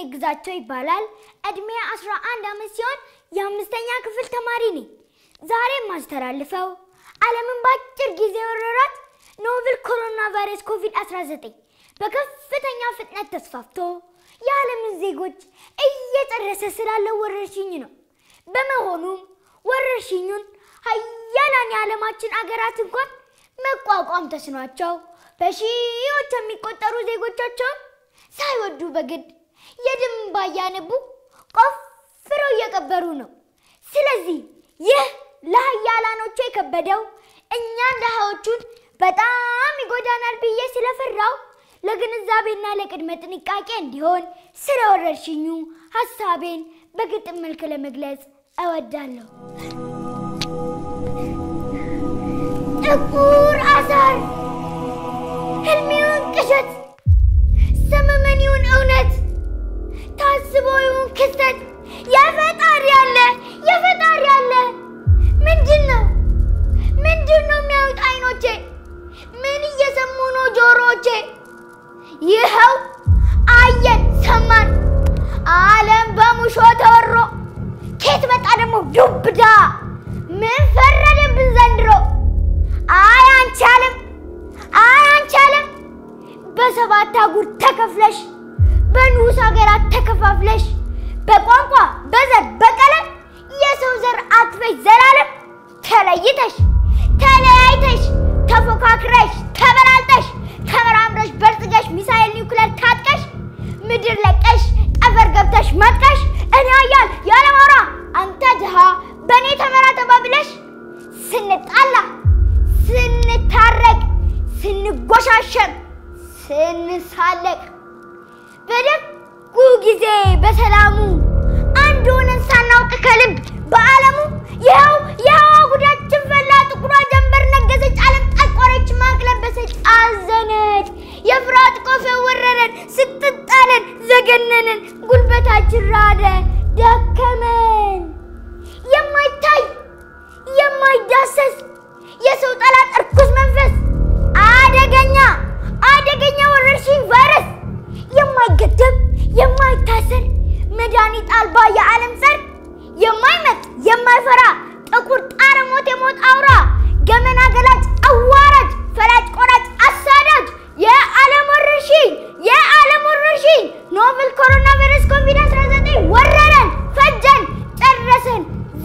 ግዛቸው ይባላል። እድሜ 11 ዓመት ሲሆን የአምስተኛ ክፍል ተማሪ ነኝ። ዛሬ የማስተላልፈው ዓለምን በአጭር ጊዜ የወረራት ኖቨል ኮሮና ቫይረስ ኮቪድ-19 በከፍተኛ ፍጥነት ተስፋፍቶ የዓለምን ዜጎች እየጨረሰ ስላለው ወረርሽኝ ነው። በመሆኑም ወረርሽኙን ሀያላን የዓለማችን አገራት እንኳን መቋቋም ተስኗቸው በሺዎች የሚቆጠሩ ዜጎቻቸውን ሳይወዱ በግድ የደም እንባ እያነቡ ቆፍረው እየቀበሩ ነው። ስለዚህ ይህ ለሀያላኖቹ የከበደው እኛን ድሃዎቹን በጣም ይጎዳናል ብዬ ስለፈራው ለግንዛቤና ለቅድመ ጥንቃቄ እንዲሆን ስለ ወረርሽኙ ሀሳቤን በግጥም መልክ ለመግለጽ እወዳለሁ። ጥቁር አሳር ህልሜውን ቅዠት ሰመመኒውን እውነት ታስቦ ይሁን ክስተት የፈጣሪ ያለ የፈጣሪ ያለ ምንድን ነው ምንድን ነው የሚያዩት አይኖቼ? ምን እየሰሙ ነው ጆሮቼ? ይኸው አየን ሰማን ዓለም በሙሾ ተወሮ ኬት መጣ ደግሞ ዱብዳ ምን ፈረደብን ዘንድሮ? አይ አንቻልም አይ አንቻልም በሰባት አህጉር ተከፍለሽ በንዑስ ሀገራት ተከፋፍለሽ በቋንቋ በዘር በቀለም የሰው ዘር አክፈሽ ዘላለም ተለይተሽ ተለያይተሽ ተፎካክረሽ ተበላልጠሽ ተመራምረሽ በልጽገሽ ሚሳኤል ኒውክሌር ታጥቀሽ ምድር ለቀሽ ጠፈር ገብተሽ መጥቀሽ እኔ ኃያል ያለማውራ አንተ ድሃ በእኔ ተመራ ተባብለሽ ስንጣላ ስንታረቅ ስንጎሻሸም ስንሳለቅ በደጉ ጊዜ በሰላሙ አንድ ሆነን ሳናውቅ ከልብ በዓለሙ ይኸው ይኸው ጉዳችን ፈላ ጥቁሯ ጀንበር ነገሰች ዓለም ጠቆረች ማቅ ለበሰች አዘነች የፍርሃት ቆፈ ወረረን ስትጣለን ዘገነንን ጉልበታችን ራደ ደከመን የማይታይ የማይዳሰስ የሰው ጠላት እርኩስ መንፈስ አደገኛ አደገኛ ወረርሽኝ ቫይረስ የማይገደብ የማይታሰር መድኃኒት አልባ የዓለም ጸር የማይመጥ የማይፈራ ጥቁር ጣረ ሞት የሞት አውራ ገመና ገላጭ አዋራጅ ፈላጭ ቆራጭ አሳዳጅ የዓለም ወረርሽኝ የዓለም ወረርሽኝ ኖቨል ኮሮና ቫይረስ ኮቪድ-19 ወረረን፣ ፈጀን፣ ጨረሰን፣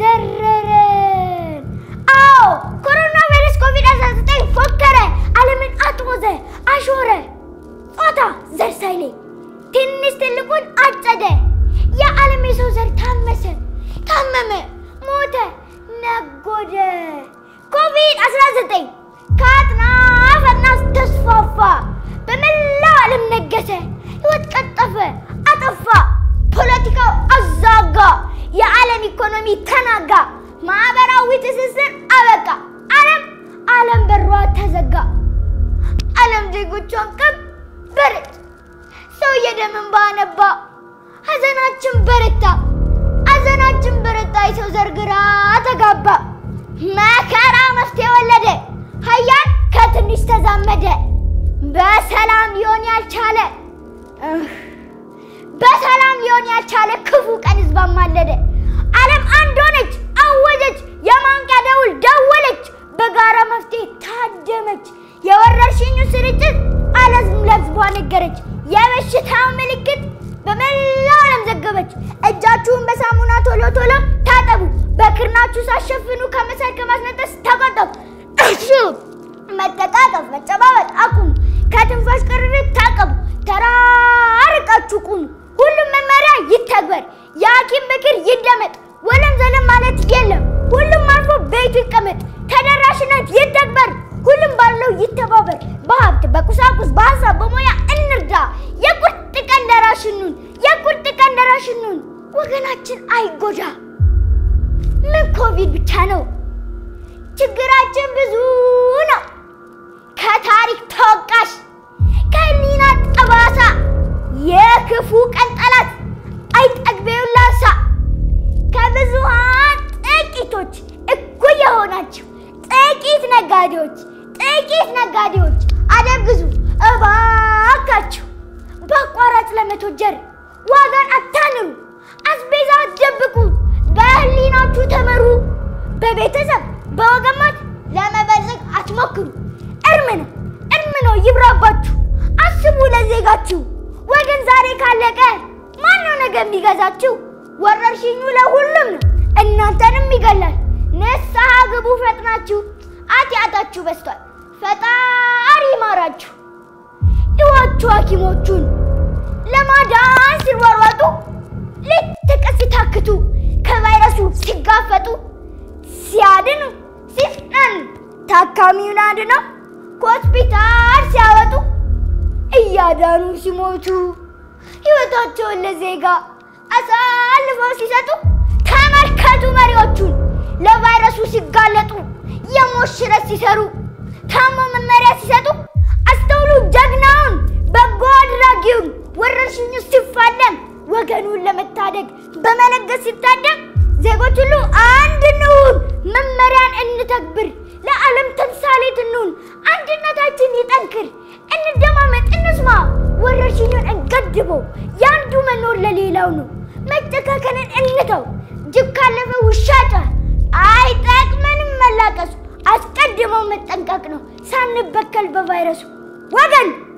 ዘረረን። አዎ ኮሮና ቫይረስ ኮቪድ-19 ፎከረ፣ ዓለምን አጥሞዘ፣ አሾረ፣ ጾታ ዘር ሳይለይ ትንሽ ትልቁን አጨደ። የዓለም የሰው ዘር ታመሰ፣ ታመመ፣ ሞተ፣ ነጎደ። ኮቪድ-19 ከአጥናፍ አጥናፍ ተስፋፋ፣ በመላው ዓለም ነገሰ፣ ሕይወት ቀጠፈ፣ አጠፋ፣ ፖለቲካው አዛጋ፣ የዓለም ኢኮኖሚ ተናጋ፣ ማህበራዊ ትስስር አበቃ፣ ዓለም ዓለም በሯ ተዘጋ። ዓለም ዜጎቿን ቀበረች። ሰው የደም እንባ አነባ። ሐዘናችን በረታ፣ ሐዘናችን በረታ። የሰው ዘር ግራ ተጋባ። መከራ መፍትሄ ወለደ። ሀያል ከትንሽ ተዛመደ። በሰላም ሊሆን ያልቻለ እህ፣ በሰላም ሊሆን ያልቻለ ክፉ ቀን ህዝብ አማለደ። ዓለም አንድ ሆነች፣ አወጀች፣ የማንቂያ ደውል ደወለች፣ በጋራ መፍትሄ ታደመች። የወረርሽኙ ስርጭት ዓለም ለህዝቧ ነገረች። የበሽታው ምልክት በመላው ዓለም ዘገበች። እጃችሁን በሳሙና ቶሎ ቶሎ ታጠቡ። በክርናችሁ ሳሸፍኑ ከመሳል ከማስነጠስ ተቆጠቡ። እሺ፣ መጠቃቀፍ፣ መጨባበጥ አቁሙ። ከትንፋሽ ቅርርት ታቀቡ። ተራርቃችሁ ቁሙ። ሁሉም መመሪያ ይተግበር። የሐኪም ምክር ይደመጥ። ወለም ዘለም ማለት የለም። ሁሉም አልፎ ቤቱ ይቀመጥ። ተደራሽነት ይተግበር። ሁሉም ባለው ይተባበር። በሀብት በቁሳቁስ በሀሳብ በሙያ እንርዳ። የቁርጥ ቀን ደራሽ እንሁን። የቁርጥ ቀን ደራሽ እንሁን። ወገናችን አይጎዳ። ምን ኮቪድ ብቻ ነው? ችግራችን ብዙ ነው። ከታሪክ ተወቃሽ ከህሊና ጠባሳ የክፉ ቀን ጠላት አይጠግቤው ላሳ ከብዙሃን ጥቂቶች እኩል የሆናችሁ ጥቂት ነጋዴዎች ጥቂት ነጋዴዎች አደብ ግዙ እባካችሁ። በአቋራጭ ለመቶጀር ዋጋን አታንሩ፣ አስቤዛ አትደብቁ፣ በህሊናችሁ ተመሩ። በቤተሰብ በወገማት ለመበልጸግ አትሞክሩ። እርም ነው እርም ነው ይብራባችሁ። አስቡ ለዜጋችሁ። ወገን ዛሬ ካለቀ ማነው ነገ የሚገዛችሁ? ወረርሽኙ ለሁሉም ነው እናንተንም ይገላል። ንስሐ ግቡ ፈጥናችሁ፣ ኃጢአታችሁ በዝቷል። ፈጣሪ ይማራችሁ። እዋችሁ ሐኪሞቹን ለማዳን ሲሯሯጡ ሌት ተቀን ሲታክቱ ከቫይረሱ ሲጋፈጡ ሲያድኑ ሲፍጠን ታካሚውን አድነው ከሆስፒታል ሲያወጡ እያዳኑ ሲሞቱ ሕይወታቸውን ለዜጋ አሳልፈው ሲሰጡ ተመልከቱ መሪዎቹን ለቫይረሱ ሲጋለጡ የሞት ሽረት ሲሰሩ ታሞ መመሪያ ሲሰጡ አስተውሉ ጀግናውን በጎ አድራጊውን ወረርሽኙ ሲፋለም ወገኑን ለመታደግ በመለገስ ሲታደግ ዜጎች ሁሉ አንድ እንሁን፣ መመሪያን እንተግብር፣ ለዓለም ተምሳሌት እንሁን፣ አንድነታችን ይጠንክር፣ እንደማመጥ፣ እንስማ፣ ወረርሽኙን እንገድበው። የአንዱ መኖር ለሌላው ነው። መጨካከንን እንተው። ጅብ ካለፈ ውሻ ጮኸ። አይጠቅመንም መላቀሱ፣ አስቀድመው መጠንቀቅ ነው ሳንበከል በቫይረሱ ወገን